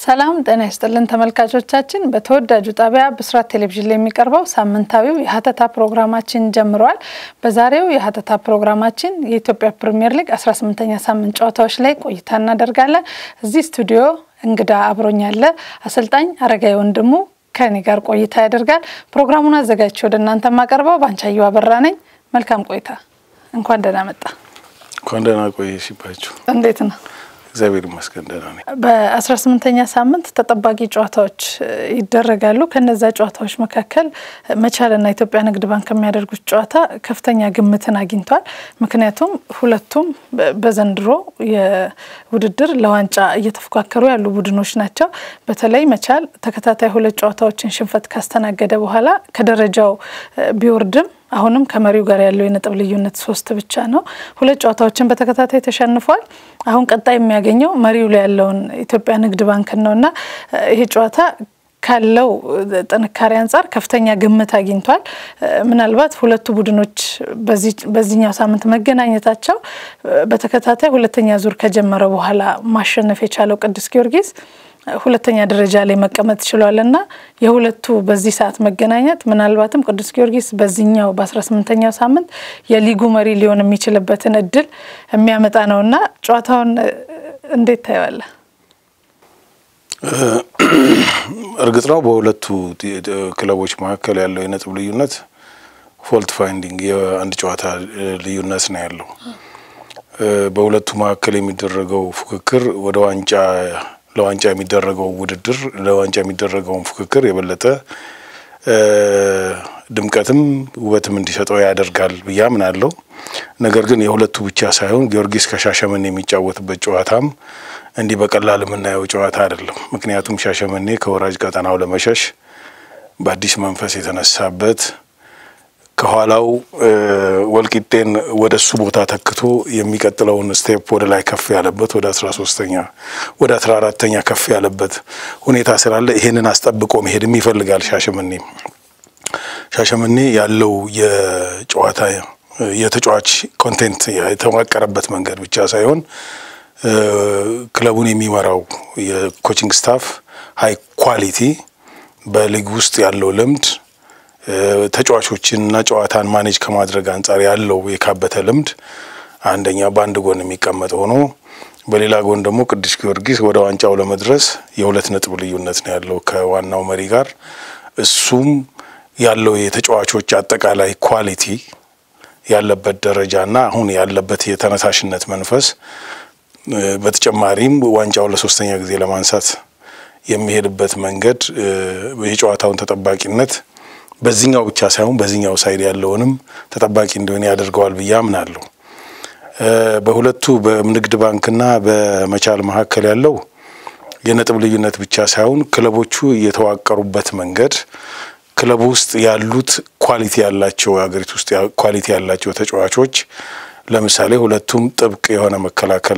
ሰላም ጤና ይስጥልን ተመልካቾቻችን። በተወዳጁ ጣቢያ ብስራት ቴሌቪዥን ላይ የሚቀርበው ሳምንታዊው የሀተታ ፕሮግራማችን ጀምረዋል። በዛሬው የሀተታ ፕሮግራማችን የኢትዮጵያ ፕሪምየር ሊግ 18ኛ ሳምንት ጨዋታዎች ላይ ቆይታ እናደርጋለን። እዚህ ስቱዲዮ እንግዳ አብሮኛለ አሰልጣኝ አረጋዊ ወንድሙ ከኔ ጋር ቆይታ ያደርጋል። ፕሮግራሙን አዘጋጅቼ ወደ እናንተ የማቀርበው ባንቻየሁ አበራ ነኝ። መልካም ቆይታ። እንኳን ደህና መጣ። እንኳን ደህና ቆየሽባችሁ። እንዴት ነው? እግዚአብሔር ይመስገን ደህና ነኝ። በአስራ ስምንተኛ ሳምንት ተጠባቂ ጨዋታዎች ይደረጋሉ። ከነዛ ጨዋታዎች መካከል መቻልና ኢትዮጵያ ንግድ ባንክ የሚያደርጉት ጨዋታ ከፍተኛ ግምትን አግኝቷል። ምክንያቱም ሁለቱም በዘንድሮ የውድድር ለዋንጫ እየተፎካከሩ ያሉ ቡድኖች ናቸው። በተለይ መቻል ተከታታይ ሁለት ጨዋታዎችን ሽንፈት ካስተናገደ በኋላ ከደረጃው ቢወርድም አሁንም ከመሪው ጋር ያለው የነጥብ ልዩነት ሶስት ብቻ ነው። ሁለት ጨዋታዎችን በተከታታይ ተሸንፏል። አሁን ቀጣይ የሚያገኘው መሪው ላይ ያለውን ኢትዮጵያ ንግድ ባንክን ነው እና ይሄ ጨዋታ ካለው ጥንካሬ አንጻር ከፍተኛ ግምት አግኝቷል። ምናልባት ሁለቱ ቡድኖች በዚህኛው ሳምንት መገናኘታቸው በተከታታይ ሁለተኛ ዙር ከጀመረ በኋላ ማሸነፍ የቻለው ቅዱስ ጊዮርጊስ ሁለተኛ ደረጃ ላይ መቀመጥ ችሏል እና የሁለቱ በዚህ ሰዓት መገናኘት ምናልባትም ቅዱስ ጊዮርጊስ በዚህኛው በአስራ ስምንተኛው ሳምንት የሊጉ መሪ ሊሆን የሚችልበትን እድል የሚያመጣ ነው እና ጨዋታውን እንዴት ታየዋለህ? እርግጥ ነው በሁለቱ ክለቦች መካከል ያለው የነጥብ ልዩነት ፎልት ፋይንዲንግ የአንድ ጨዋታ ልዩነት ነው ያለው። በሁለቱ መካከል የሚደረገው ፉክክር ወደ ዋንጫ ለዋንጫ የሚደረገው ውድድር ለዋንጫ የሚደረገውን ፉክክር የበለጠ ድምቀትም ውበትም እንዲሰጠው ያደርጋል ብዬ አምናለሁ። ነገር ግን የሁለቱ ብቻ ሳይሆን ጊዮርጊስ ከሻሸመኔ የሚጫወትበት ጨዋታም እንዲህ በቀላል የምናየው ጨዋታ አይደለም። ምክንያቱም ሻሸመኔ ከወራጅ ቀጠናው ለመሸሽ በአዲስ መንፈስ የተነሳበት ከኋላው ወልቂጤን ወደ እሱ ቦታ ተክቶ የሚቀጥለውን ስቴፕ ወደ ላይ ከፍ ያለበት ወደ አስራ ሶስተኛ ወደ አስራ አራተኛ ከፍ ያለበት ሁኔታ ስላለ ይሄንን አስጠብቆ መሄድም ይፈልጋል። ሻሸመኔ ሻሸመኔ ያለው የጨዋታ የተጫዋች ኮንቴንት የተዋቀረበት መንገድ ብቻ ሳይሆን ክለቡን የሚመራው የኮችንግ ስታፍ ሀይ ኳሊቲ በሊግ ውስጥ ያለው ልምድ ተጫዋቾችንና ጨዋታን ማኔጅ ከማድረግ አንጻር ያለው የካበተ ልምድ አንደኛ በአንድ ጎን የሚቀመጥ ሆኖ በሌላ ጎን ደግሞ ቅዱስ ጊዮርጊስ ወደ ዋንጫው ለመድረስ የሁለት ነጥብ ልዩነት ነው ያለው ከዋናው መሪ ጋር። እሱም ያለው የተጫዋቾች አጠቃላይ ኳሊቲ ያለበት ደረጃና አሁን ያለበት የተነሳሽነት መንፈስ በተጨማሪም ዋንጫው ለሶስተኛ ጊዜ ለማንሳት የሚሄድበት መንገድ የጨዋታውን ተጠባቂነት በዚህኛው ብቻ ሳይሆን በዚህኛው ሳይድ ያለውንም ተጠባቂ እንዲሆን ያደርገዋል ብዬ አምናለሁ። በሁለቱ በንግድ ባንክና በመቻል መካከል ያለው የነጥብ ልዩነት ብቻ ሳይሆን ክለቦቹ የተዋቀሩበት መንገድ ክለቡ ውስጥ ያሉት ኳሊቲ ያላቸው ሀገሪቱ ውስጥ ኳሊቲ ያላቸው ተጫዋቾች ለምሳሌ ሁለቱም ጥብቅ የሆነ መከላከል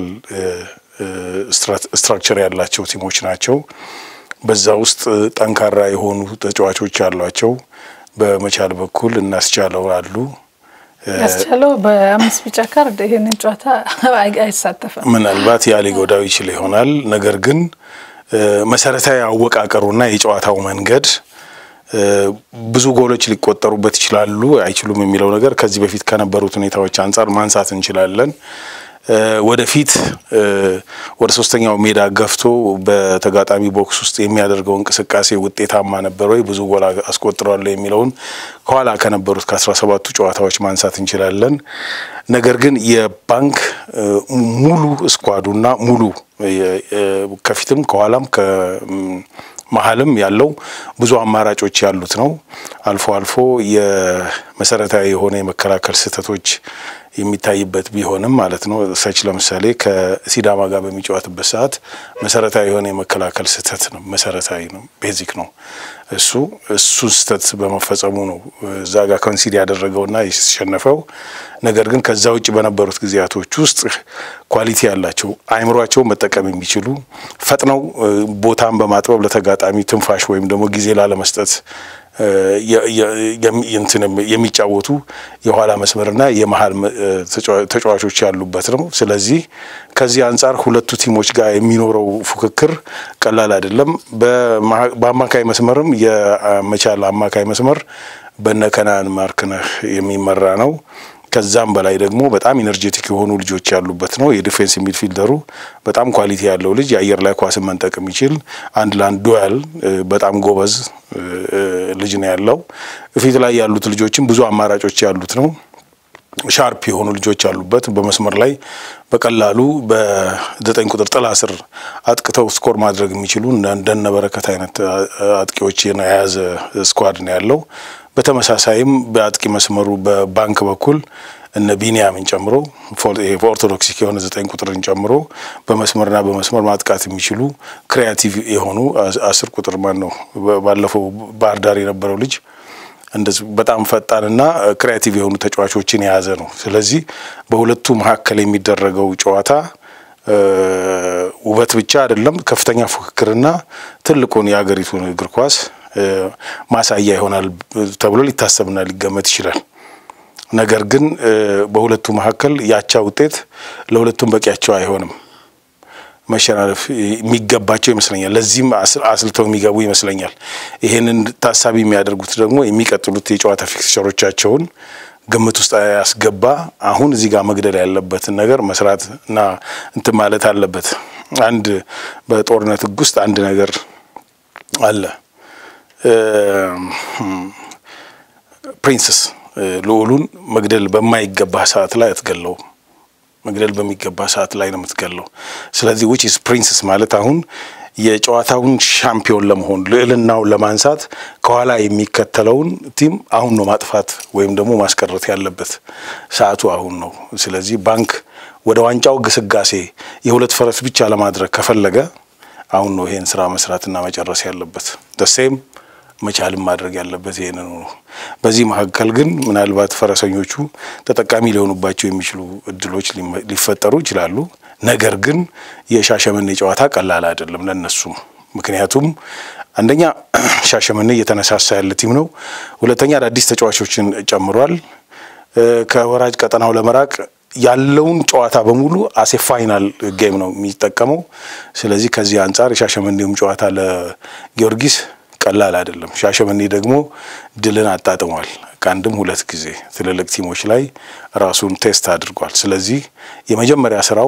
ስትራክቸር ያላቸው ቲሞች ናቸው። በዛ ውስጥ ጠንካራ የሆኑ ተጫዋቾች አሏቸው። በመቻል በኩል እናስቻለው አሉ። ያስቻለው በአምስት ቢጫ ካርድ ይህንን ጨዋታ አይሳተፍም። ምናልባት ያ ሊጎዳው ይችል ይሆናል። ነገር ግን መሰረታዊ አወቃቀሩና የጨዋታው መንገድ ብዙ ጎሎች ሊቆጠሩበት ይችላሉ አይችሉም የሚለው ነገር ከዚህ በፊት ከነበሩት ሁኔታዎች አንጻር ማንሳት እንችላለን። ወደፊት ወደ ሶስተኛው ሜዳ ገፍቶ በተጋጣሚ ቦክስ ውስጥ የሚያደርገው እንቅስቃሴ ውጤታማ ነበር ወይ፣ ብዙ ጎል አስቆጥረዋል የሚለውን ከኋላ ከነበሩት ከአስራ ሰባቱ ጨዋታዎች ማንሳት እንችላለን። ነገር ግን የባንክ ሙሉ እስኳዱና ሙሉ ከፊትም ከኋላም መሀልም ያለው ብዙ አማራጮች ያሉት ነው። አልፎ አልፎ የመሰረታዊ የሆነ የመከላከል ስህተቶች የሚታይበት ቢሆንም ማለት ነው። ሰች ለምሳሌ ከሲዳማ ጋር በሚጫወትበት ሰዓት መሰረታዊ የሆነ የመከላከል ስህተት ነው። መሰረታዊ ነው፣ ቤዚክ ነው። እሱ እሱን ስህተት በመፈጸሙ ነው እዛ ጋር ኮንሲድ ያደረገውና የተሸነፈው። ነገር ግን ከዛ ውጭ በነበሩት ጊዜያቶች ውስጥ ኳሊቲ ያላቸው አእምሯቸውን መጠቀም የሚችሉ ፈጥነው ቦታን በማጥበብ ለተጋጣሚ ትንፋሽ ወይም ደግሞ ጊዜ ላለመስጠት የሚጫወቱ የኋላ መስመርና የመሀል ተጫዋቾች ያሉበት ነው። ስለዚህ ከዚህ አንጻር ሁለቱ ቲሞች ጋር የሚኖረው ፉክክር ቀላል አይደለም። በአማካይ መስመርም የመቻል አማካይ መስመር በነከናን ማርክነህ የሚመራ ነው። ከዛም በላይ ደግሞ በጣም ኢነርጄቲክ የሆኑ ልጆች ያሉበት ነው። የዲፌንስ ሚድፊልደሩ በጣም ኳሊቲ ያለው ልጅ የአየር ላይ ኳስን መንጠቅ የሚችል አንድ ለአንድ ዱያል በጣም ጎበዝ ልጅ ነው ያለው። ፊት ላይ ያሉት ልጆችም ብዙ አማራጮች ያሉት ነው። ሻርፕ የሆኑ ልጆች ያሉበት በመስመር ላይ በቀላሉ በዘጠኝ ቁጥር ጥላ ስር አጥቅተው ስኮር ማድረግ የሚችሉ እንደነ በረከት አይነት አጥቂዎችን የያዘ ስኳድ ነው ያለው። በተመሳሳይም በአጥቂ መስመሩ በባንክ በኩል እነ ቢኒያምን ጨምሮ ኦርቶዶክሲክ የሆነ ዘጠኝ ቁጥርን ጨምሮ በመስመርና በመስመር ማጥቃት የሚችሉ ክሪያቲቭ የሆኑ አስር ቁጥር ማን ነው ባለፈው ባህር ዳር የነበረው ልጅ እንደዚህ በጣም ፈጣንና ክሪያቲቭ የሆኑ ተጫዋቾችን የያዘ ነው። ስለዚህ በሁለቱ መካከል የሚደረገው ጨዋታ ውበት ብቻ አይደለም፣ ከፍተኛ ፉክክርና ትልቁን የሀገሪቱን እግር ኳስ ማሳያ ይሆናል ተብሎ ሊታሰብና ሊገመት ይችላል። ነገር ግን በሁለቱ መካከል ያቻ ውጤት ለሁለቱም በቂያቸው አይሆንም። መሸናነፍ የሚገባቸው ይመስለኛል። ለዚህም አስልተው የሚገቡ ይመስለኛል። ይህንን ታሳቢ የሚያደርጉት ደግሞ የሚቀጥሉት የጨዋታ ፊክስቸሮቻቸውን ግምት ውስጥ ያስገባ አሁን እዚህ ጋር መግደል ያለበትን ነገር መስራት እና እንትን ማለት አለበት። አንድ በጦርነት ሕግ ውስጥ አንድ ነገር አለ። ፕሪንስስ ልዑሉን መግደል በማይገባ ሰዓት ላይ አትገለውም። መግደል በሚገባ ሰዓት ላይ ነው የምትገለው። ስለዚህ ዊች ኢዝ ፕሪንስስ ማለት አሁን የጨዋታውን ሻምፒዮን ለመሆን ልዕልናውን ለማንሳት ከኋላ የሚከተለውን ቲም አሁን ነው ማጥፋት ወይም ደግሞ ማስቀረት ያለበት ሰዓቱ አሁን ነው። ስለዚህ ባንክ ወደ ዋንጫው ግስጋሴ የሁለት ፈረስ ብቻ ለማድረግ ከፈለገ አሁን ነው ይሄን ስራ መስራትና መጨረስ ያለበት። ደሴም መቻልም ማድረግ ያለበት ይሄንን ነው። በዚህ መካከል ግን ምናልባት ፈረሰኞቹ ተጠቃሚ ሊሆኑባቸው የሚችሉ እድሎች ሊፈጠሩ ይችላሉ። ነገር ግን የሻሸመኔ ጨዋታ ቀላል አይደለም ለነሱም። ምክንያቱም አንደኛ ሻሸመኔ እየተነሳሳ ያለ ቲም ነው። ሁለተኛ አዳዲስ ተጫዋቾችን ጨምሯል። ከወራጅ ቀጠናው ለመራቅ ያለውን ጨዋታ በሙሉ አሴ ፋይናል ጌም ነው የሚጠቀመው። ስለዚህ ከዚህ አንጻር የሻሸመኔውም ጨዋታ ለጊዮርጊስ ቀላል አይደለም። ሻሸመኔ ደግሞ ድልን አጣጥሟል። ከአንድም ሁለት ጊዜ ትልልቅ ቲሞች ላይ ራሱን ቴስት አድርጓል። ስለዚህ የመጀመሪያ ስራው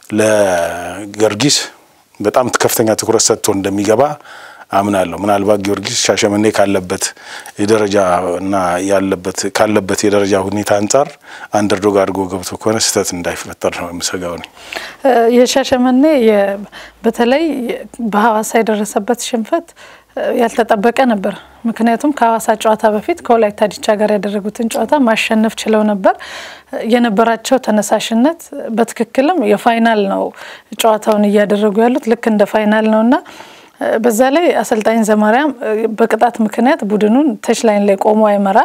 ለጊዮርጊስ በጣም ከፍተኛ ትኩረት ሰጥቶ እንደሚገባ አምናለሁ። ምናልባት ጊዮርጊስ ሻሸመኔ ካለበት የደረጃ እና ያለበት ካለበት የደረጃ ሁኔታ አንጻር አንደርዶግ አድርጎ ገብቶ ከሆነ ስህተት እንዳይፈጠር ነው የምሰጋው ነኝ። የሻሸመኔ በተለይ በሐዋሳ የደረሰበት ሽንፈት ያልተጠበቀ ነበር። ምክንያቱም ከሐዋሳ ጨዋታ በፊት ከወላይታ ዲቻ ጋር ያደረጉትን ጨዋታ ማሸነፍ ችለው ነበር። የነበራቸው ተነሳሽነት በትክክልም የፋይናል ነው ጨዋታውን እያደረጉ ያሉት ልክ እንደ ፋይናል ነው እና በዛ ላይ አሰልጣኝ ዘማሪያም በቅጣት ምክንያት ቡድኑን ተች ላይን ላይ ቆሞ አይመራም።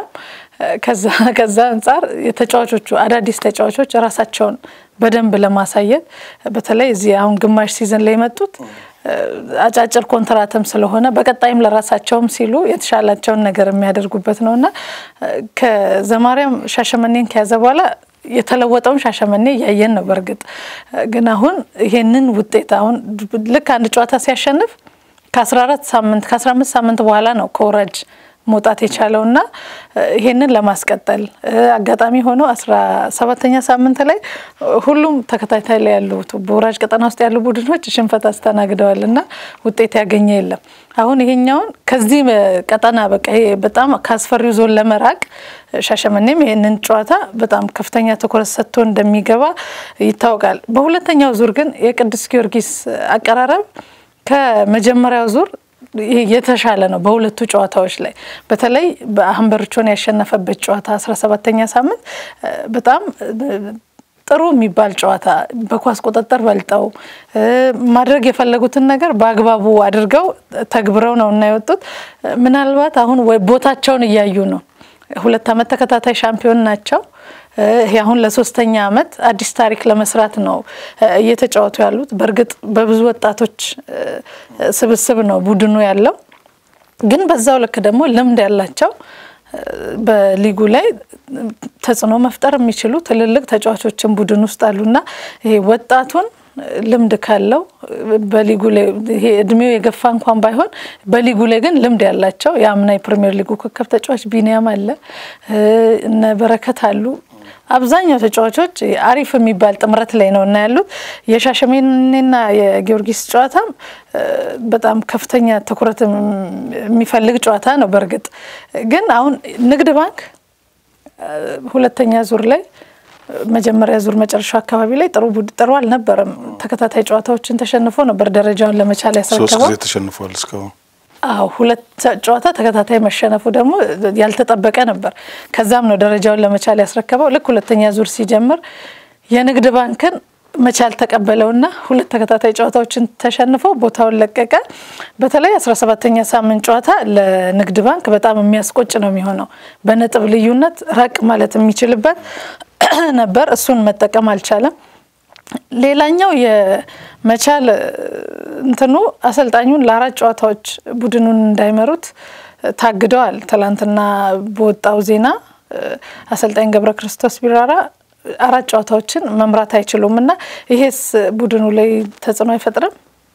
ከዛ አንጻር የተጫዋቾቹ አዳዲስ ተጫዋቾች ራሳቸውን በደንብ ለማሳየት በተለይ እዚህ አሁን ግማሽ ሲዝን ላይ የመጡት አጫጭር ኮንትራትም ስለሆነ በቀጣይም ለራሳቸውም ሲሉ የተሻላቸውን ነገር የሚያደርጉበት ነው እና ከዘማሪያም ሻሸመኔን ከያዘ በኋላ የተለወጠውን ሻሸመኔ እያየን ነው። በእርግጥ ግን አሁን ይሄንን ውጤት አሁን ልክ አንድ ጨዋታ ሲያሸንፍ ከ14 ሳምንት ከ15 ሳምንት በኋላ ነው ከወራጅ መውጣት የቻለው እና ይሄንን ለማስቀጠል አጋጣሚ ሆኖ አስራ ሰባተኛ ሳምንት ላይ ሁሉም ተከታታይ ላይ ያሉ በወራጅ ቀጠና ውስጥ ያሉ ቡድኖች ሽንፈት አስተናግደዋል እና ውጤት ያገኘ የለም። አሁን ይሄኛውን ከዚህ ቀጠና በቃ ይሄ በጣም ከአስፈሪው ዞን ለመራቅ ሻሸመኔም ይሄንን ጨዋታ በጣም ከፍተኛ ትኩረት ሰጥቶ እንደሚገባ ይታወቃል። በሁለተኛው ዙር ግን የቅዱስ ጊዮርጊስ አቀራረብ ከመጀመሪያው ዙር የተሻለ ነው። በሁለቱ ጨዋታዎች ላይ በተለይ በአህንበርቾን ያሸነፈበት ጨዋታ አስራ ሰባተኛ ሳምንት በጣም ጥሩ የሚባል ጨዋታ በኳስ ቁጥጥር በልጠው ማድረግ የፈለጉትን ነገር በአግባቡ አድርገው ተግብረው ነው እና የወጡት። ምናልባት አሁን ወይ ቦታቸውን እያዩ ነው። ሁለት ዓመት ተከታታይ ሻምፒዮን ናቸው። ይሄ አሁን ለሶስተኛ ዓመት አዲስ ታሪክ ለመስራት ነው እየተጫወቱ ያሉት። በእርግጥ በብዙ ወጣቶች ስብስብ ነው ቡድኑ ያለው። ግን በዛው ልክ ደግሞ ልምድ ያላቸው በሊጉ ላይ ተጽዕኖ መፍጠር የሚችሉ ትልልቅ ተጫዋቾችን ቡድን ውስጥ አሉና ይሄ ወጣቱን ልምድ ካለው በሊጉ ላይ ይሄ እድሜው የገፋ እንኳን ባይሆን በሊጉ ላይ ግን ልምድ ያላቸው የአምና የፕሪሚየር ሊጉ ኮከብ ተጫዋች ቢኒያም አለ፣ እነ በረከት አሉ። አብዛኛው ተጫዋቾች አሪፍ የሚባል ጥምረት ላይ ነው እና ያሉት የሻሸመኔና የጊዮርጊስ ጨዋታም በጣም ከፍተኛ ትኩረት የሚፈልግ ጨዋታ ነው። በእርግጥ ግን አሁን ንግድ ባንክ ሁለተኛ ዙር ላይ መጀመሪያ ዙር መጨረሻው አካባቢ ላይ ጥሩ ጥሩ አልነበረም። ተከታታይ ጨዋታዎችን ተሸንፎ ነበር ደረጃውን ለመቻል ሶስት ያስረከበው። ጊዜ ተሸንፏል እስካሁን። አዎ ሁለት ጨዋታ ተከታታይ መሸነፉ ደግሞ ያልተጠበቀ ነበር። ከዛም ነው ደረጃውን ለመቻል ያስረከበው። ልክ ሁለተኛ ዙር ሲጀምር የንግድ ባንክን መቻል ተቀበለውና ሁለት ተከታታይ ጨዋታዎችን ተሸንፎ ቦታውን ለቀቀ። በተለይ አስራ ሰባተኛ ሳምንት ጨዋታ ለንግድ ባንክ በጣም የሚያስቆጭ ነው የሚሆነው። በነጥብ ልዩነት ራቅ ማለት የሚችልበት ነበር። እሱን መጠቀም አልቻለም። ሌላኛው የመቻል እንትኑ አሰልጣኙን ለአራት ጨዋታዎች ቡድኑን እንዳይመሩት ታግደዋል። ትላንትና በወጣው ዜና አሰልጣኝ ገብረ ክርስቶስ ቢራራ አራት ጨዋታዎችን መምራት አይችሉም እና ይሄስ ቡድኑ ላይ ተጽዕኖ አይፈጥርም?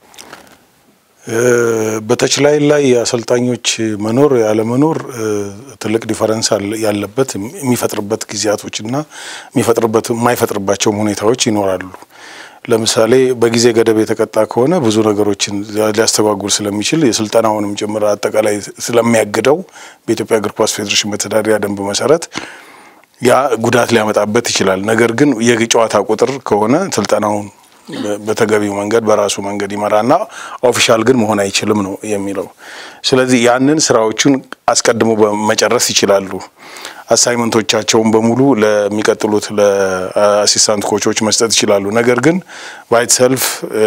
በተችላይ ላይ የአሰልጣኞች መኖር ያለመኖር ትልቅ ዲፈረንስ ያለበት የሚፈጥርበት ጊዜያቶችና የሚፈጥርበት የማይፈጥርባቸውም ሁኔታዎች ይኖራሉ። ለምሳሌ በጊዜ ገደብ የተቀጣ ከሆነ ብዙ ነገሮችን ሊያስተጓጉል ስለሚችል የስልጠናውንም ጭምር አጠቃላይ ስለሚያግደው በኢትዮጵያ እግር ኳስ ፌዴሬሽን መተዳደሪያ ደንብ መሰረት ያ ጉዳት ሊያመጣበት ይችላል። ነገር ግን የጨዋታ ቁጥር ከሆነ ስልጠናውን በተገቢው መንገድ በራሱ መንገድ ይመራና ኦፊሻል ግን መሆን አይችልም ነው የሚለው። ስለዚህ ያንን ስራዎቹን አስቀድሞ መጨረስ ይችላሉ። አሳይመንቶቻቸውን በሙሉ ለሚቀጥሉት ለአሲስታንት ኮቾች መስጠት ይችላሉ። ነገር ግን ባይት ሰልፍ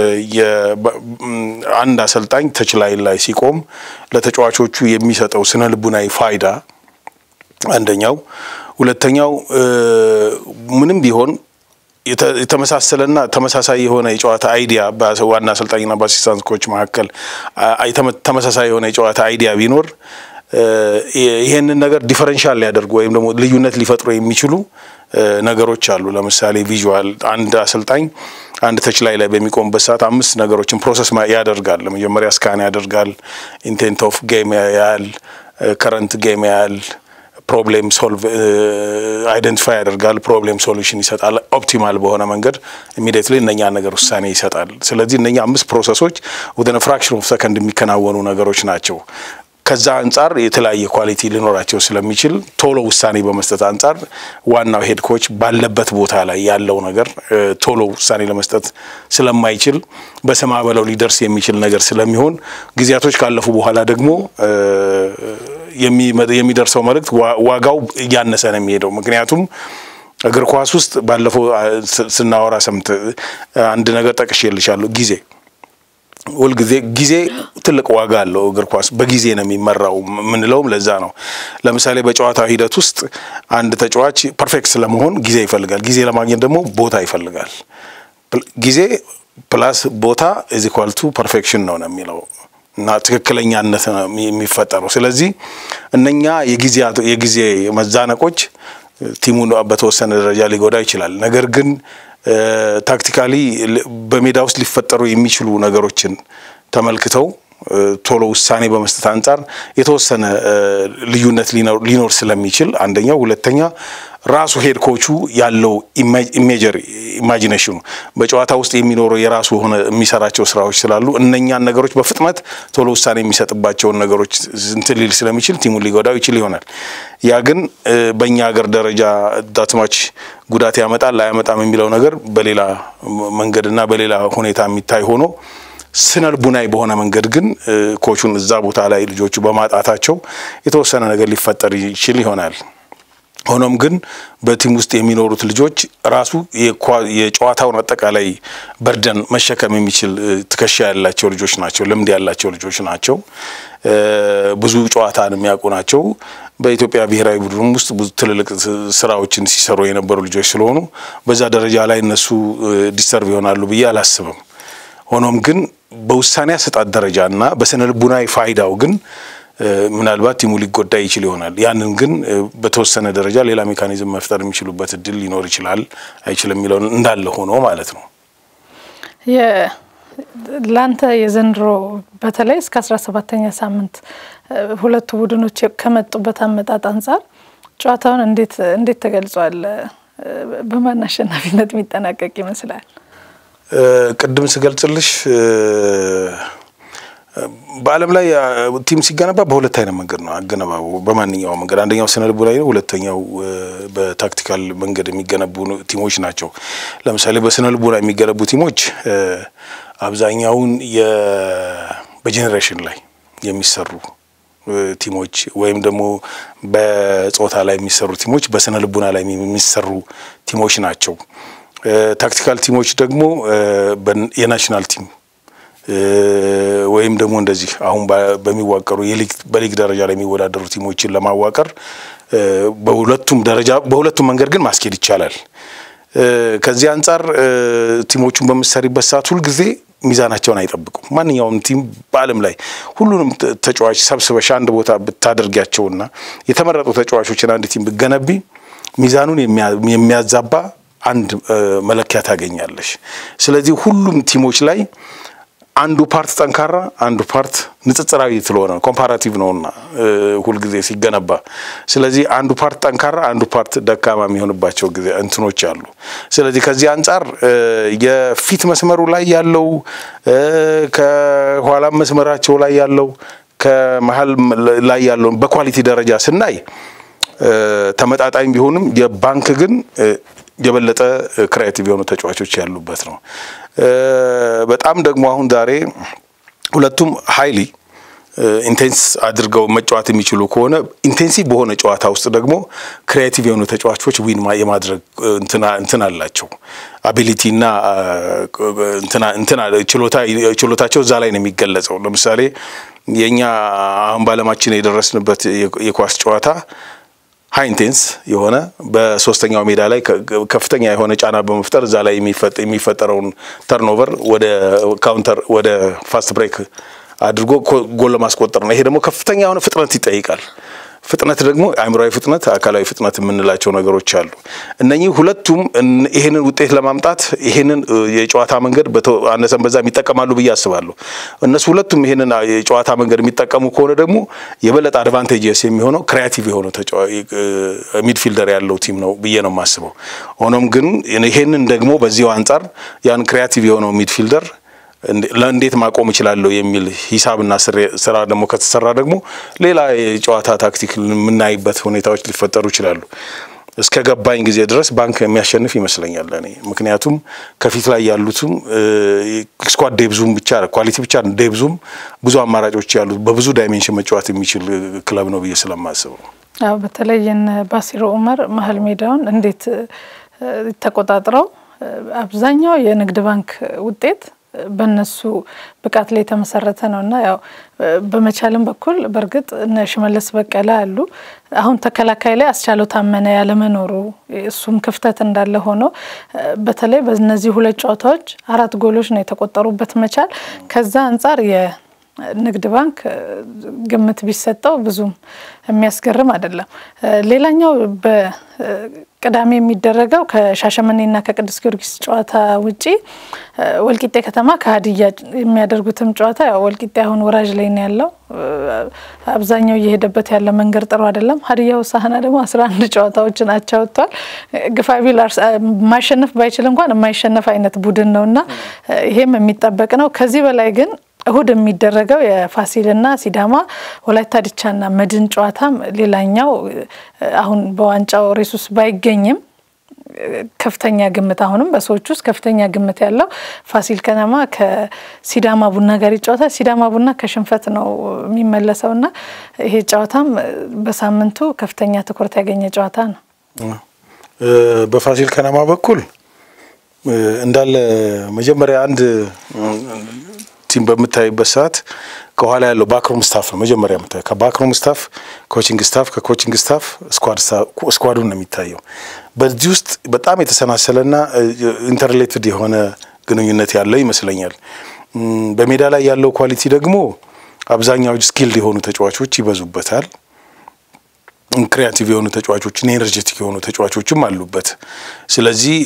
አንድ አሰልጣኝ ተችላይ ላይ ሲቆም ለተጫዋቾቹ የሚሰጠው ስነ ልቡናዊ ፋይዳ አንደኛው፣ ሁለተኛው ምንም ቢሆን የተመሳሰለና ተመሳሳይ የሆነ የጨዋታ አይዲያ በዋና አሰልጣኝና በአሲስታንት ኮች መካከል ተመሳሳይ የሆነ የጨዋታ አይዲያ ቢኖር ይሄንን ነገር ዲፈረንሻል ሊያደርጉ ወይም ደግሞ ልዩነት ሊፈጥሩ የሚችሉ ነገሮች አሉ። ለምሳሌ ቪዥዋል፣ አንድ አሰልጣኝ አንድ ተች ላይ ላይ በሚቆምበት ሰዓት አምስት ነገሮችን ፕሮሰስ ያደርጋል። ለመጀመሪያ ስካን ያደርጋል፣ ኢንቴንት ኦፍ ጌም ያያል፣ ከረንት ጌም ያያል ፕሮብሌም ሶልቭ አይደንቲፋይ ያደርጋል። ፕሮብሌም ሶሉሽን ይሰጣል። ኦፕቲማል በሆነ መንገድ ኢሚዲየትሊ እነኛ ነገር ውሳኔ ይሰጣል። ስለዚህ እነኛ አምስት ፕሮሰሶች ወደ ፍራክሽን ኦፍ ሰከንድ የሚከናወኑ ነገሮች ናቸው። ከዛ አንጻር የተለያየ ኳሊቲ ሊኖራቸው ስለሚችል ቶሎ ውሳኔ በመስጠት አንጻር ዋናው ሄድ ኮች ባለበት ቦታ ላይ ያለው ነገር ቶሎ ውሳኔ ለመስጠት ስለማይችል በሰማ በለው ሊደርስ የሚችል ነገር ስለሚሆን ጊዜያቶች ካለፉ በኋላ ደግሞ የሚደርሰው መልእክት ዋጋው እያነሰ ነው የሚሄደው። ምክንያቱም እግር ኳስ ውስጥ ባለፈው ስናወራ ሰምት አንድ ነገር ጠቅሼልሻለሁ ጊዜ ሁልጊዜ ጊዜ ትልቅ ዋጋ አለው። እግር ኳስ በጊዜ ነው የሚመራው የምንለውም ለዛ ነው። ለምሳሌ በጨዋታ ሂደት ውስጥ አንድ ተጫዋች ፐርፌክት ስለመሆን ጊዜ ይፈልጋል። ጊዜ ለማግኘት ደግሞ ቦታ ይፈልጋል። ጊዜ ፕላስ ቦታ ኢዝ ኢኳል ቱ ፐርፌክሽን ነው ነው የሚለው እና ትክክለኛነት ነው የሚፈጠረው። ስለዚህ እነኛ የጊዜ መዛነቆች ቲሙን በተወሰነ ደረጃ ሊጎዳ ይችላል። ነገር ግን ታክቲካሊ በሜዳ ውስጥ ሊፈጠሩ የሚችሉ ነገሮችን ተመልክተው ቶሎ ውሳኔ በመስጠት አንጻር የተወሰነ ልዩነት ሊኖር ስለሚችል አንደኛው፣ ሁለተኛ ራሱ ሄድ ኮቹ ያለው ኢሜጀር ኢማጂኔሽኑ በጨዋታ ውስጥ የሚኖረው የራሱ የሆነ የሚሰራቸው ስራዎች ስላሉ እነኛን ነገሮች በፍጥነት ቶሎ ውሳኔ የሚሰጥባቸውን ነገሮች እንትን ሊል ስለሚችል ቲሙን ሊጎዳው ይችል ይሆናል። ያ ግን በእኛ ሀገር ደረጃ ዳትማች ጉዳት ያመጣል አያመጣም የሚለው ነገር በሌላ መንገድና በሌላ ሁኔታ የሚታይ ሆኖ ስነ ልቡናዊ በሆነ መንገድ ግን ኮቹን እዛ ቦታ ላይ ልጆቹ በማጣታቸው የተወሰነ ነገር ሊፈጠር ይችል ይሆናል። ሆኖም ግን በቲም ውስጥ የሚኖሩት ልጆች ራሱ የጨዋታውን አጠቃላይ በርደን መሸከም የሚችል ትከሻ ያላቸው ልጆች ናቸው። ልምድ ያላቸው ልጆች ናቸው። ብዙ ጨዋታን የሚያውቁ ናቸው። በኢትዮጵያ ብሔራዊ ቡድን ውስጥ ብዙ ትልልቅ ስራዎችን ሲሰሩ የነበሩ ልጆች ስለሆኑ በዛ ደረጃ ላይ እነሱ ዲስተርቭ ይሆናሉ ብዬ አላስብም። ሆኖም ግን በውሳኔ አሰጣጥ ደረጃ እና በስነ ልቡናዊ ፋይዳው ግን ምናልባት ቲሙ ሊጎዳ ይችል ይሆናል። ያንን ግን በተወሰነ ደረጃ ሌላ ሜካኒዝም መፍጠር የሚችሉበት እድል ሊኖር ይችላል አይችልም የሚለውን እንዳለ ሆኖ ማለት ነው። ለአንተ የዘንድሮ በተለይ እስከ አስራ ሰባተኛ ሳምንት ሁለቱ ቡድኖች ከመጡበት አመጣጥ አንጻር ጨዋታውን እንዴት እንዴት ተገልጿል? በማን አሸናፊነት የሚጠናቀቅ ይመስላል? ቅድም ስገልጽልሽ በዓለም ላይ ቲም ሲገነባ በሁለት አይነት መንገድ ነው አገነባቡ። በማንኛውም መንገድ አንደኛው ስነ ልቦናዊ ነው፣ ሁለተኛው በታክቲካል መንገድ የሚገነቡ ቲሞች ናቸው። ለምሳሌ በስነ ልቦና የሚገነቡ ቲሞች አብዛኛውን በጄኔሬሽን ላይ የሚሰሩ ቲሞች ወይም ደግሞ በጾታ ላይ የሚሰሩ ቲሞች በስነ ልቡና ላይ የሚሰሩ ቲሞች ናቸው። ታክቲካል ቲሞች ደግሞ የናሽናል ቲም ወይም ደግሞ እንደዚህ አሁን በሚዋቀሩ በሊግ ደረጃ ላይ የሚወዳደሩ ቲሞችን ለማዋቀር በሁለቱም ደረጃ በሁለቱም መንገድ ግን ማስኬድ ይቻላል። ከዚህ አንጻር ቲሞቹን በምትሰሪበት ሰዓት ሁልጊዜ ሚዛናቸውን አይጠብቁም። ማንኛውም ቲም በዓለም ላይ ሁሉንም ተጫዋች ሰብስበሽ አንድ ቦታ ብታደርጊያቸውና የተመረጡ ተጫዋቾችን አንድ ቲም ብገነቢ ሚዛኑን የሚያዛባ አንድ መለኪያ ታገኛለሽ። ስለዚህ ሁሉም ቲሞች ላይ አንዱ ፓርት ጠንካራ አንዱ ፓርት ንጽጽራዊ ስለሆነ ኮምፓራቲቭ ነውና ሁልጊዜ ሲገነባ። ስለዚህ አንዱ ፓርት ጠንካራ አንዱ ፓርት ደካማ የሚሆንባቸው ጊዜ እንትኖች አሉ። ስለዚህ ከዚህ አንጻር የፊት መስመሩ ላይ ያለው ከኋላም መስመራቸው ላይ ያለው ከመሀል ላይ ያለውን በኳሊቲ ደረጃ ስናይ ተመጣጣኝ ቢሆንም የባንክ ግን የበለጠ ክሬቲቭ የሆኑ ተጫዋቾች ያሉበት ነው። በጣም ደግሞ አሁን ዛሬ ሁለቱም ሀይሊ ኢንቴንስ አድርገው መጫወት የሚችሉ ከሆነ ኢንቴንሲቭ በሆነ ጨዋታ ውስጥ ደግሞ ክሪኤቲቭ የሆኑ ተጫዋቾች ዊን የማድረግ እንትን አላቸው። አቢሊቲ እና ችሎታቸው እዛ ላይ ነው የሚገለጸው። ለምሳሌ የእኛ አሁን በዓለማችን የደረስንበት የኳስ ጨዋታ ሀይ ኢንቴንስ የሆነ በሶስተኛው ሜዳ ላይ ከፍተኛ የሆነ ጫና በመፍጠር እዛ ላይ የሚፈጠረውን ተርኖቨር ወደ ካውንተር ወደ ፋስት ብሬክ አድርጎ ጎል ለማስቆጠር ነው። ይሄ ደግሞ ከፍተኛ የሆነ ፍጥነት ይጠይቃል። ፍጥነት ደግሞ አእምሯዊ ፍጥነት፣ አካላዊ ፍጥነት የምንላቸው ነገሮች አሉ። እነኚህ ሁለቱም ይሄንን ውጤት ለማምጣት ይሄንን የጨዋታ መንገድ አነሰን በዛም ይጠቀማሉ ብዬ አስባለሁ። እነሱ ሁለቱም ይሄንን የጨዋታ መንገድ የሚጠቀሙ ከሆነ ደግሞ የበለጠ አድቫንቴጅስ የሚሆነው ክሪያቲቭ የሆነ ሚድፊልደር ያለው ቲም ነው ብዬ ነው የማስበው። ሆኖም ግን ይሄንን ደግሞ በዚሁ አንጻር ያን ክሪያቲቭ የሆነው ሚድፊልደር ለእንዴት ማቆም እችላለሁ የሚል ሂሳብና ስራ ደግሞ ከተሰራ ደግሞ ሌላ የጨዋታ ታክቲክ የምናይበት ሁኔታዎች ሊፈጠሩ ይችላሉ። እስከ ገባኝ ጊዜ ድረስ ባንክ የሚያሸንፍ ይመስለኛል እኔ። ምክንያቱም ከፊት ላይ ያሉትም ስኳድ ዴብዙም ብቻ ኳሊቲ ብቻ ዴብዙም ብዙ አማራጮች ያሉት በብዙ ዳይሜንሽን መጫወት የሚችል ክለብ ነው ብዬ ስለማስበው አዎ በተለይ የነ ባሲሮ ኡመር መሀል ሜዳውን እንዴት ተቆጣጥረው አብዛኛው የንግድ ባንክ ውጤት በእነሱ ብቃት ላይ የተመሰረተ ነው እና ያው በመቻልም በኩል በእርግጥ እነ ሽመለስ በቀለ አሉ። አሁን ተከላካይ ላይ አስቻለው ታመነ ያለመኖሩ እሱም ክፍተት እንዳለ ሆኖ በተለይ በእነዚህ ሁለት ጨዋታዎች አራት ጎሎች ነው የተቆጠሩበት መቻል ከዛ አንጻር ንግድ ባንክ ግምት ቢሰጠው ብዙም የሚያስገርም አይደለም። ሌላኛው በቅዳሜ የሚደረገው ከሻሸመኔና ከቅዱስ ጊዮርጊስ ጨዋታ ውጪ ወልቂጤ ከተማ ከሀዲያ የሚያደርጉትም ጨዋታ ያው ወልቂጤ አሁን ወራጅ ላይ ነው ያለው። አብዛኛው እየሄደበት ያለ መንገድ ጥሩ አይደለም። ሀዲያ ሆሳዕና ደግሞ አስራ አንድ ጨዋታዎችን አቻ ወጥቷል። ግፋቢል ማሸነፍ ባይችል እንኳን የማይሸነፍ አይነት ቡድን ነው እና ይሄም የሚጠበቅ ነው። ከዚህ በላይ ግን እሁድ የሚደረገው የፋሲልና ሲዳማ ወላይታ ዲቻና መድን ጨዋታም ሌላኛው አሁን በዋንጫው ሬስ ውስጥ ባይገኝም ከፍተኛ ግምት አሁንም በሰዎች ውስጥ ከፍተኛ ግምት ያለው ፋሲል ከነማ ከሲዳማ ቡና ጋር ይጫወታል። ሲዳማ ቡና ከሽንፈት ነው የሚመለሰው እና ይሄ ጨዋታም በሳምንቱ ከፍተኛ ትኩረት ያገኘ ጨዋታ ነው። በፋሲል ከነማ በኩል እንዳለ መጀመሪያ አንድ ቲም በምታይበት ሰዓት ከኋላ ያለው ባክሮም ስታፍ ነው መጀመሪያ የምታየው። ከባክሮም ስታፍ ኮቺንግ ስታፍ፣ ከኮቺንግ ስታፍ ስኳዱን ነው የሚታየው። በዚህ ውስጥ በጣም የተሰናሰለና ኢንተርሌትድ የሆነ ግንኙነት ያለው ይመስለኛል። በሜዳ ላይ ያለው ኳሊቲ ደግሞ አብዛኛው ስኪልድ የሆኑ ተጫዋቾች ይበዙበታል። ክሪያቲቭ የሆኑ ተጫዋቾችና ኤነርጀቲክ የሆኑ ተጫዋቾችም አሉበት። ስለዚህ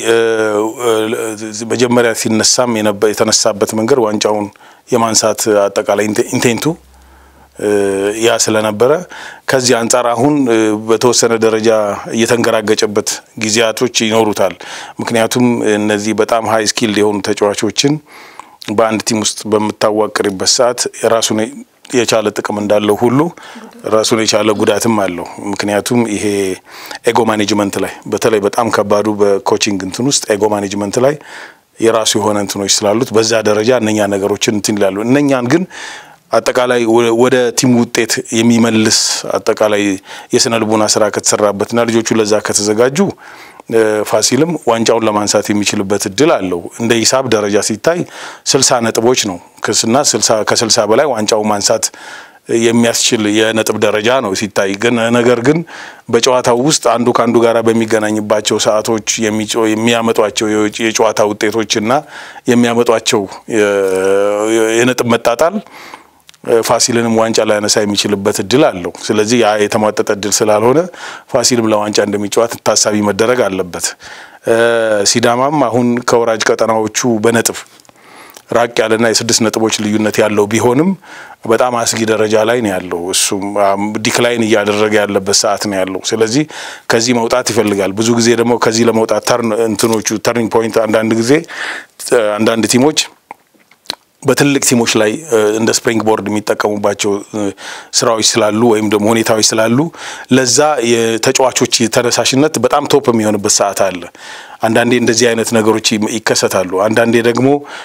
መጀመሪያ ሲነሳም የተነሳበት መንገድ ዋንጫውን የማንሳት አጠቃላይ ኢንቴንቱ ያ ስለነበረ ከዚህ አንጻር አሁን በተወሰነ ደረጃ እየተንገራገጨበት ጊዜያቶች ይኖሩታል። ምክንያቱም እነዚህ በጣም ሀይ ስኪልድ የሆኑ ተጫዋቾችን በአንድ ቲም ውስጥ በምታዋቅርበት ሰዓት የራሱን የቻለ ጥቅም እንዳለው ሁሉ ራሱን የቻለ ጉዳትም አለው። ምክንያቱም ይሄ ኤጎ ማኔጅመንት ላይ በተለይ በጣም ከባዱ በኮቺንግ እንትን ውስጥ ኤጎ ማኔጅመንት ላይ የራሱ የሆነ እንትኖች ስላሉት በዛ ደረጃ እነኛ ነገሮችን እንትን ይላሉ። እነኛን ግን አጠቃላይ ወደ ቲም ውጤት የሚመልስ አጠቃላይ የስነ ልቦና ስራ ከተሰራበትና ልጆቹ ለዛ ከተዘጋጁ ፋሲልም ዋንጫውን ለማንሳት የሚችልበት እድል አለው። እንደ ሂሳብ ደረጃ ሲታይ ስልሳ ነጥቦች ነው ክስና ከስልሳ በላይ ዋንጫውን ማንሳት የሚያስችል የነጥብ ደረጃ ነው ሲታይ። ግን ነገር ግን በጨዋታው ውስጥ አንዱ ከአንዱ ጋር በሚገናኝባቸው ሰዓቶች የሚያመጧቸው የጨዋታ ውጤቶችና የሚያመጧቸው የነጥብ መጣጣል ፋሲልንም ዋንጫ ላያነሳ የሚችልበት እድል አለው። ስለዚህ ያ የተሟጠጠ እድል ስላልሆነ ፋሲልም ለዋንጫ እንደሚጫወት ታሳቢ መደረግ አለበት። ሲዳማም አሁን ከወራጅ ቀጠናዎቹ በነጥብ ራቅ ያለና የስድስት ነጥቦች ልዩነት ያለው ቢሆንም በጣም አስጊ ደረጃ ላይ ነው ያለው። እሱም ዲክላይን እያደረገ ያለበት ሰዓት ነው ያለው። ስለዚህ ከዚህ መውጣት ይፈልጋል። ብዙ ጊዜ ደግሞ ከዚህ ለመውጣት ተርን እንትኖቹ ተርኒንግ ፖይንት አንዳንድ ጊዜ አንዳንድ ቲሞች በትልቅ ቲሞች ላይ እንደ ስፕሪንግ ቦርድ የሚጠቀሙባቸው ስራዎች ስላሉ ወይም ደግሞ ሁኔታዎች ስላሉ ለዛ የተጫዋቾች ተነሳሽነት በጣም ቶፕ የሚሆንበት ሰዓት አለ። አንዳንዴ እንደዚህ አይነት ነገሮች ይከሰታሉ። አንዳንዴ ደግሞ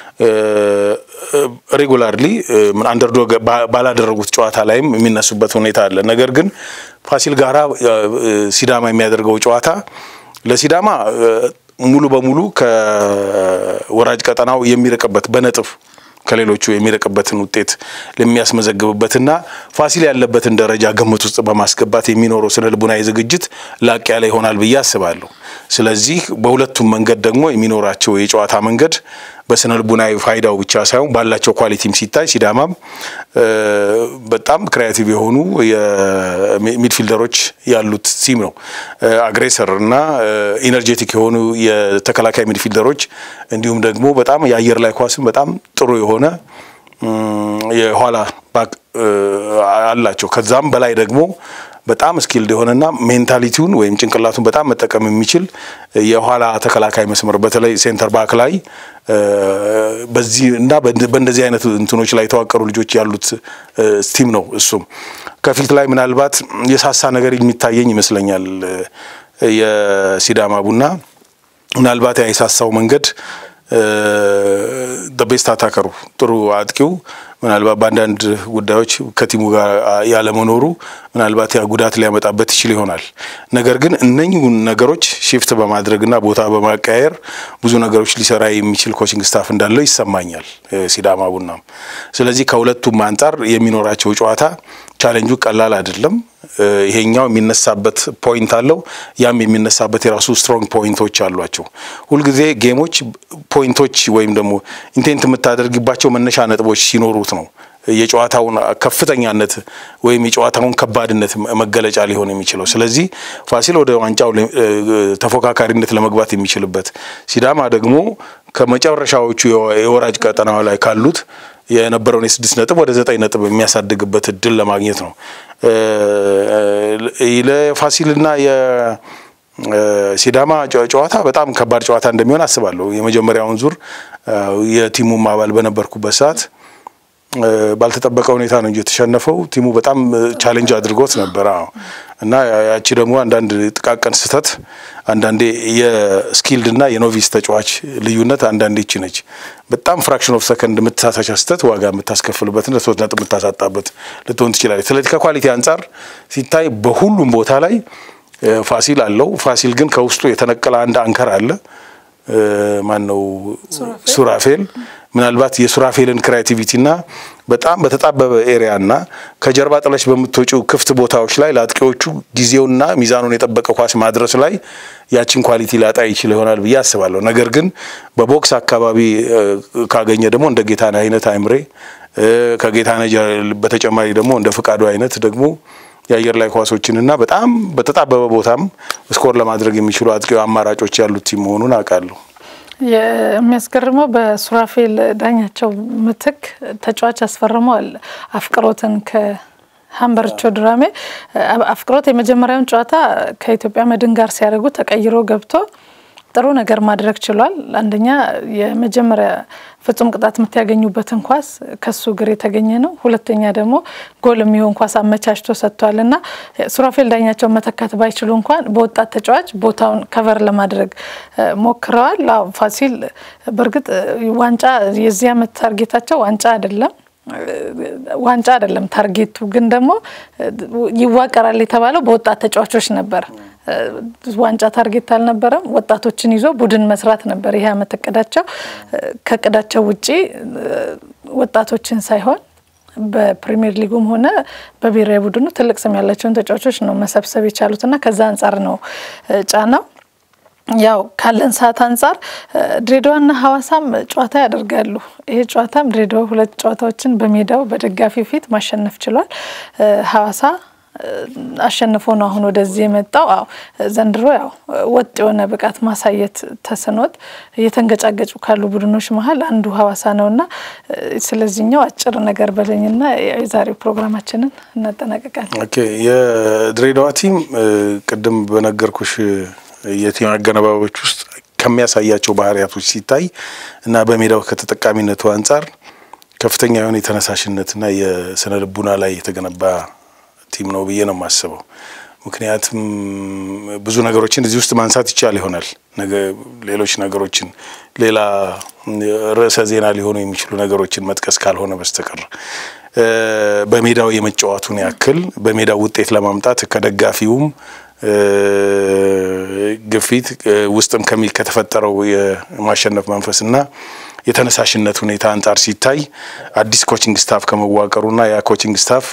ሬጉላርሊ አንደርዶግ ባላደረጉት ጨዋታ ላይም የሚነሱበት ሁኔታ አለ። ነገር ግን ፋሲል ጋራ ሲዳማ የሚያደርገው ጨዋታ ለሲዳማ ሙሉ በሙሉ ከወራጅ ቀጠናው የሚርቅበት በነጥብ ከሌሎቹ የሚርቅበትን ውጤት ለሚያስመዘግብበትና ፋሲል ያለበትን ደረጃ ግምት ውስጥ በማስገባት የሚኖረው ስነ ልቡናዊ ዝግጅት ላቅ ያለ ይሆናል ብዬ አስባለሁ። ስለዚህ በሁለቱም መንገድ ደግሞ የሚኖራቸው የጨዋታ መንገድ በስነ ልቡናዊ ፋይዳው ብቻ ሳይሆን ባላቸው ኳሊቲም ሲታይ ሲዳማም በጣም ክሪያቲቭ የሆኑ ሚድፊልደሮች ያሉት ቲም ነው። አግሬሰር እና ኢነርጄቲክ የሆኑ የተከላካይ ሚድፊልደሮች እንዲሁም ደግሞ በጣም የአየር ላይ ኳስም በጣም ጥሩ የሆነ የኋላ ባክ አላቸው። ከዛም በላይ ደግሞ በጣም ስኪልድ የሆነና ሜንታሊቲውን ወይም ጭንቅላቱን በጣም መጠቀም የሚችል የኋላ ተከላካይ መስመር በተለይ ሴንተር ባክ ላይ በዚህ እና በእንደዚህ አይነት እንትኖች ላይ የተዋቀሩ ልጆች ያሉት ቲም ነው። እሱም ከፊት ላይ ምናልባት የሳሳ ነገር የሚታየኝ ይመስለኛል። የሲዳማ ቡና ምናልባት ያ የሳሳው መንገድ ቤስት አታከሩ ጥሩ አጥቂው ምናልባት በአንዳንድ ጉዳዮች ከቲሙ ጋር ያለመኖሩ ምናልባት ያ ጉዳት ሊያመጣበት ይችል ይሆናል። ነገር ግን እነኚሁን ነገሮች ሽፍት በማድረግና ቦታ በማቀያየር ብዙ ነገሮች ሊሰራ የሚችል ኮችንግ ስታፍ እንዳለው ይሰማኛል ሲዳማ ቡናም። ስለዚህ ከሁለቱም አንጻር የሚኖራቸው ጨዋታ ቻሌንጁ ቀላል አይደለም። ይሄኛው የሚነሳበት ፖይንት አለው፣ ያም የሚነሳበት የራሱ ስትሮንግ ፖይንቶች አሏቸው። ሁልጊዜ ጌሞች ፖይንቶች ወይም ደግሞ ኢንቴንት የምታደርግባቸው መነሻ ነጥቦች ሲኖሩት ነው የጨዋታውን ከፍተኛነት ወይም የጨዋታውን ከባድነት መገለጫ ሊሆን የሚችለው። ስለዚህ ፋሲል ወደ ዋንጫው ተፎካካሪነት ለመግባት የሚችልበት፣ ሲዳማ ደግሞ ከመጨረሻዎቹ የወራጅ ቀጠና ላይ ካሉት የነበረውን የስድስት ነጥብ ወደ ዘጠኝ ነጥብ የሚያሳድግበት እድል ለማግኘት ነው። ለፋሲልና የሲዳማ ጨዋታ በጣም ከባድ ጨዋታ እንደሚሆን አስባለሁ። የመጀመሪያውን ዙር የቲሙም አባል በነበርኩበት ሰዓት ባልተጠበቀ ሁኔታ ነው እንጂ የተሸነፈው ቲሙ በጣም ቻሌንጅ አድርጎት ነበር። አዎ እና ያቺ ደግሞ አንዳንድ ጥቃቅን ስህተት አንዳንዴ የስኪልድ እና የኖቪስ ተጫዋች ልዩነት አንዳንዴ ይቺ ነች። በጣም ፍራክሽን ኦፍ ሰከንድ የምትሳሳቻ ስህተት ዋጋ የምታስከፍልበትና ሶስት ነጥብ የምታሳጣበት ልትሆን ትችላለች። ስለዚህ ከኳሊቲ አንጻር ሲታይ በሁሉም ቦታ ላይ ፋሲል አለው። ፋሲል ግን ከውስጡ የተነቀለ አንድ አንከር አለ። ማን ነው? ሱራፌል ምናልባት የሱራፌልን ክሬቲቪቲና በጣም በተጣበበ ኤሪያና ከጀርባ ጥለሽ በምትወጪው ክፍት ቦታዎች ላይ ለአጥቂዎቹ ጊዜውና ሚዛኑን የጠበቀ ኳስ ማድረስ ላይ ያችን ኳሊቲ ላጣ ይችል ይሆናል ብዬ አስባለሁ። ነገር ግን በቦክስ አካባቢ ካገኘ ደግሞ እንደ ጌታነህ አይነት አይምሬ ከጌታነህ በተጨማሪ ደግሞ እንደ ፍቃዱ አይነት ደግሞ የአየር ላይ ኳሶችንና በጣም በተጣበበ ቦታም ስኮር ለማድረግ የሚችሉ አጥቂ አማራጮች ያሉት ቲም መሆኑን አውቃለሁ። የሚያስገርመው በሱራፌል ዳኛቸው ምትክ ተጫዋች አስፈርመዋል አፍቅሮትን ከሀምበርቾ ድራሜ። አፍቅሮት የመጀመሪያውን ጨዋታ ከኢትዮጵያ መድን ጋር ሲያደርጉ ተቀይሮ ገብቶ ጥሩ ነገር ማድረግ ችሏል። አንደኛ የመጀመሪያ ፍጹም ቅጣት ምት ያገኙበትን ኳስ ከሱ እግር የተገኘ ነው። ሁለተኛ ደግሞ ጎል የሚሆን ኳስ አመቻችቶ ሰጥቷል እና ሱራፌል ዳኛቸውን መተካት ባይችሉ እንኳን በወጣት ተጫዋች ቦታውን ከቨር ለማድረግ ሞክረዋል። ፋሲል በእርግጥ ዋንጫ የዚህ ዓመት ታርጌታቸው ዋንጫ አይደለም ዋንጫ አይደለም ታርጌቱ፣ ግን ደግሞ ይዋቀራል የተባለው በወጣት ተጫዋቾች ነበር። ዋንጫ ታርጌት አልነበረም። ወጣቶችን ይዞ ቡድን መስራት ነበር ይህ ዓመት እቅዳቸው። ከእቅዳቸው ውጪ ወጣቶችን ሳይሆን በፕሪሚየር ሊጉም ሆነ በብሔራዊ ቡድኑ ትልቅ ስም ያላቸውን ተጫዋቾች ነው መሰብሰብ የቻሉትና ከዛ አንጻር ነው ጫናው። ያው ካለን ሰዓት አንጻር ድሬዳዋና ሀዋሳም ጨዋታ ያደርጋሉ። ይሄ ጨዋታም ድሬዳዋ ሁለት ጨዋታዎችን በሜዳው በደጋፊ ፊት ማሸነፍ ችሏል። ሀዋሳ አሸንፎ ነው አሁን ወደዚህ የመጣው። አዎ ዘንድሮ ያው ወጥ የሆነ ብቃት ማሳየት ተስኖት እየተንገጫገጩ ካሉ ቡድኖች መሀል አንዱ ሀዋሳ ነውና ስለዚህኛው አጭር ነገር በለኝና የዛሬው ፕሮግራማችንን እናጠናቀቃለን። ኦኬ የድሬዳዋ ቲም ቅድም በነገርኩሽ የቲም አገነባቦች ውስጥ ከሚያሳያቸው ባህሪያቶች ሲታይ እና በሜዳው ከተጠቃሚነቱ አንጻር ከፍተኛ የሆነ የተነሳሽነትና የስነ ልቡና ላይ የተገነባ ቲም ነው ብዬ ነው የማስበው። ምክንያቱም ብዙ ነገሮችን እዚህ ውስጥ ማንሳት ይቻል ይሆናል። ሌሎች ነገሮችን ሌላ ርዕሰ ዜና ሊሆኑ የሚችሉ ነገሮችን መጥቀስ ካልሆነ በስተቀር በሜዳው የመጫወቱን ያክል በሜዳው ውጤት ለማምጣት ከደጋፊውም ግፊት ውስጥም ከሚ ከተፈጠረው የማሸነፍ መንፈስና የተነሳሽነት ሁኔታ አንጻር ሲታይ አዲስ ኮችንግ ስታፍ ከመዋቀሩና ያ ኮችንግ ስታፍ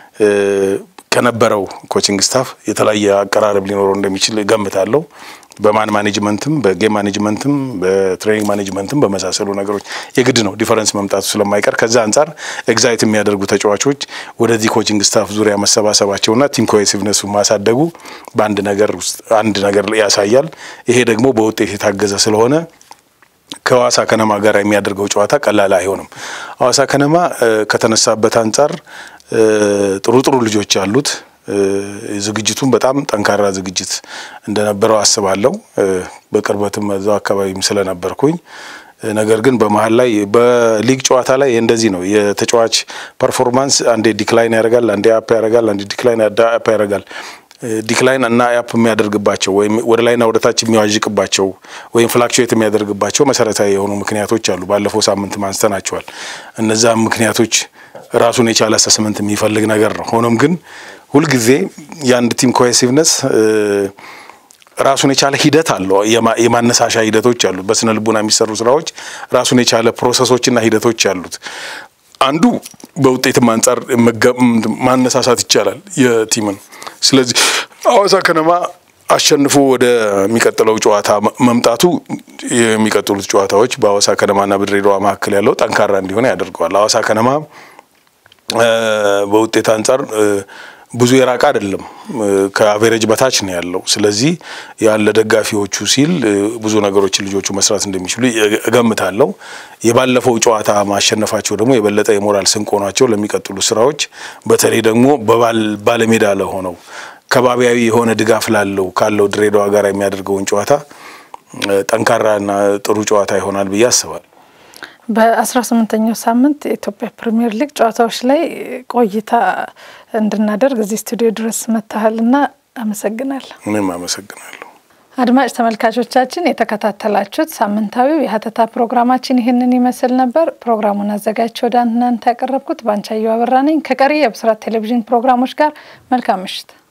ከነበረው ኮችንግ ስታፍ የተለያየ አቀራረብ ሊኖረው እንደሚችል ገምታለሁ። በማን ማኔጅመንትም በጌም ማኔጅመንትም በትሬኒንግ ማኔጅመንትም በመሳሰሉ ነገሮች የግድ ነው ዲፈረንስ መምጣቱ ስለማይቀር ከዛ አንጻር ኤግዛይት የሚያደርጉ ተጫዋቾች ወደዚህ ኮችንግ ስታፍ ዙሪያ መሰባሰባቸውና ቲም ኮሄሲቭነሱ ማሳደጉ በአንድ ነገር ውስጥ አንድ ነገር ያሳያል። ይሄ ደግሞ በውጤት የታገዘ ስለሆነ ከሐዋሳ ከነማ ጋር የሚያደርገው ጨዋታ ቀላል አይሆንም። ሐዋሳ ከነማ ከተነሳበት አንጻር ጥሩ ጥሩ ልጆች አሉት። ዝግጅቱም በጣም ጠንካራ ዝግጅት እንደነበረው አስባለሁ። በቅርበትም እዛው አካባቢም ስለነበርኩኝ ነገር ግን በመሀል ላይ በሊግ ጨዋታ ላይ እንደዚህ ነው። የተጫዋች ፐርፎርማንስ አንዴ ዲክላይን ያደርጋል፣ አንዴ አፕ ያደርጋል፣ አንዴ ዲክላይን አፕ ያደርጋል። ዲክላይን እና አፕ የሚያደርግባቸው ወይም ወደ ላይና ወደ ታች የሚዋዥቅባቸው ወይም ፍላክቹዌት የሚያደርግባቸው መሰረታዊ የሆኑ ምክንያቶች አሉ። ባለፈው ሳምንት አንስተናቸዋል። እነዛም ምክንያቶች ራሱን የቻለ አሰስመንት የሚፈልግ ነገር ነው። ሆኖም ግን ሁልጊዜ የአንድ ቲም ኮሄሲቭነስ ራሱን የቻለ ሂደት አለው። የማነሳሻ ሂደቶች አሉት። በስነ ልቡና የሚሰሩ ስራዎች ራሱን የቻለ ፕሮሰሶችና ሂደቶች አሉት። አንዱ በውጤትም አንጻር ማነሳሳት ይቻላል የቲምን። ስለዚህ ሐዋሳ ከነማ አሸንፎ ወደ የሚቀጥለው ጨዋታ መምጣቱ የሚቀጥሉት ጨዋታዎች በሐዋሳ ከነማና በድሬዳዋ መካከል ያለው ጠንካራ እንዲሆን ያደርገዋል። ሐዋሳ ከነማ በውጤት አንጻር ብዙ የራቀ አይደለም፣ ከአቬሬጅ በታች ነው ያለው። ስለዚህ ያን ለደጋፊዎቹ ሲል ብዙ ነገሮችን ልጆቹ መስራት እንደሚችሉ እገምታለሁ። የባለፈው ጨዋታ ማሸነፋቸው ደግሞ የበለጠ የሞራል ስንቅ ሆኗቸው ለሚቀጥሉ ስራዎች በተለይ ደግሞ ባለሜዳ ለሆነው ከባቢያዊ የሆነ ድጋፍ ላለው ካለው ድሬዳዋ ጋር የሚያደርገውን ጨዋታ ጠንካራና ጥሩ ጨዋታ ይሆናል ብዬ አስባለሁ። በአስራ ስምንተኛው ሳምንት የኢትዮጵያ ፕሪምየር ሊግ ጨዋታዎች ላይ ቆይታ እንድናደርግ እዚህ ስቱዲዮ ድረስ መታሃልና አመሰግናለሁ። እኔም አመሰግናለሁ። አድማጭ ተመልካቾቻችን የተከታተላችሁት ሳምንታዊው የሀተታ ፕሮግራማችን ይህንን ይመስል ነበር። ፕሮግራሙን አዘጋጅቼ ወደ እናንተ ያቀረብኩት ባንቻየሁ አበራ ነኝ። ከቀሪ የብስራት ቴሌቪዥን ፕሮግራሞች ጋር መልካም ምሽት